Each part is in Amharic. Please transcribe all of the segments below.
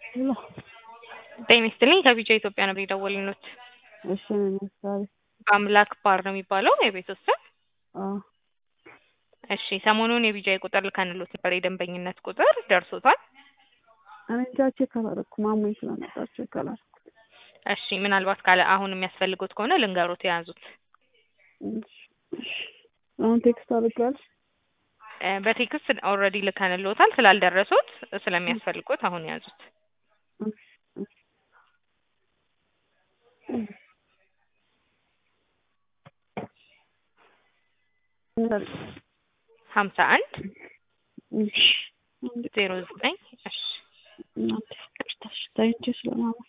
ሄሎ ጤና ይስጥልኝ ከቢጫ ኢትዮጵያ ነበር የደወልንዎት። እሺ ምን ምሳሌ በአምላክ ባር ነው የሚባለው የቤት ውስጥ ስም? አዎ እሺ ሰሞኑን የቢጃ ቁጥር ልከንሎት ነበር የደንበኝነት ቁጥር ደርሶታል? እኔ እንጃ ቼክ አላደረኩም አሞኝ ስለነበር ቼክ አላደረኩም። እሺ ምናልባት ካለ አሁን የሚያስፈልጉት ከሆነ ልንገሮት የያዙት እሺ እሺ አሁን ቴክስት አድርጊያለሽ? እ በቴክስት ኦልሬዲ ልከንሎታል ስላልደረሱት ስለሚያስፈልጉት አሁን የያዙት እሺ እሺ ሀምሳ አንድ እሺ ዜሮ ዘጠኝ እሺ እናንተ ይቅርታሽ ተኝቼ ስለማመን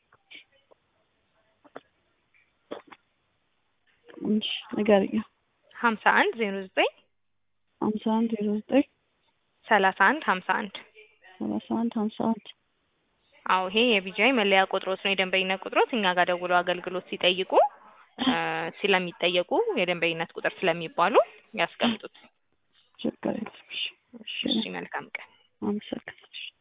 እሺ ንገሪኝ ሀምሳ አንድ ዜሮ ዘጠኝ ሀምሳ አንድ ዜሮ ዘጠኝ ሰላሳ አንድ ሀምሳ አንድ ሰላሳ አንድ ሀምሳ አንድ አዎ ይሄ የቢጃይ መለያ ቁጥሮት ነው የደንበኝነት ቁጥሮት እኛ ጋር ደውለው አገልግሎት ሲጠይቁ እ ስለሚጠየቁ የደንበኝነት ቁጥር ስለሚባሉ ያስቀምጡት ችግር የለም እሺ እሺ መልካም ቀን አመሰግናለሁ